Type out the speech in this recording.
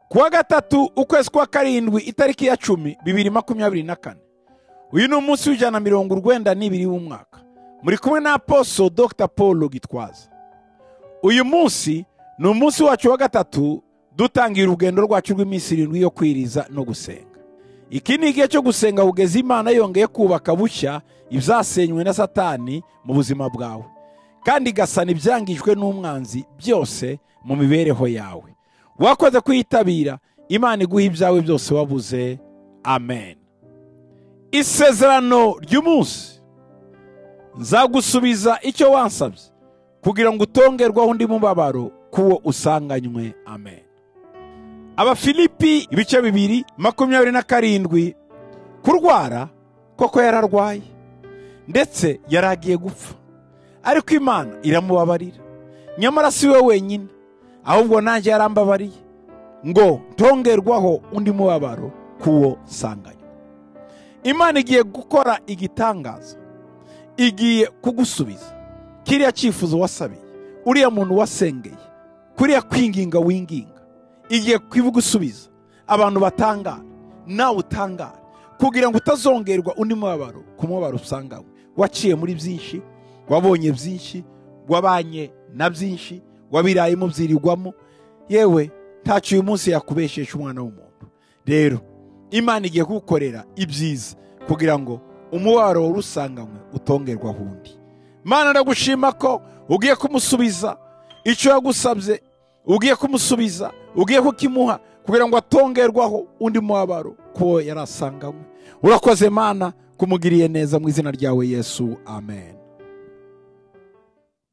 kuwa gatatu ukwezi kwa karindwi itariki ya cumi bibiri makumyabiri na kane uyu ni umunsi w'ijana na mirongo urwenda n'ibiri w'umwaka muri kumwe na aposo dr paul gitwaza uyu munsi ni umunsi wacu wa gatatu dutangira urugendo rwacu rw'iminsi irindwi yo kwiriza no gusenga iki ni igihe cyo gusenga bugeze imana yongeye kubaka bushya ibyasenywe na satani mu buzima bwawe kandi igasana ibyangijwe n'umwanzi byose mu mibereho yawe wakoze kuyitabira imana iguha ibyawe byose wabuze amen isezerano ry'umunsi nzagusubiza icyo wansabye kugira ngo utongerwaho undi mubabaro k'uwo usanganywe amen abafilipi ibice bibiri makumyabiri na karindwi kurwara koko yararwaye ndetse yari agiye gupfa ariko imana iramubabarira nyamara si we wenyine ahubwo nanjye yarambabariye ngo ntongerwaho undi mubabaro k'uwo sanganywe imana igiye gukora igitangaza igiye kugusubiza kiriya cyifuzo wasabiye uriya muntu wasengeye kuriya kwinginga winginga igiye kubigusubiza abantu batangara nawe utangara kugira ngo utazongerwa undi mubabaro ku mubabaro usangawe waciye muri byinshi wabonye byinshi wabanye na byinshi wabirayemo byirirwamo yewe ntacyo uyu munsi yakubesheje umwana w'umuntu rero imana igiye kugukorera ibyiza kugira ngo umubabaro wari usanganywe utongerwa undi mana ndagushima ko ugiye kumusubiza icyo yagusabye ugiye kumusubiza ugiye kukimuha kugira ngo atongerwaho undi mubabaro kuwo yari asanganywe urakoze mana kumugiriye neza mu izina ryawe yesu amen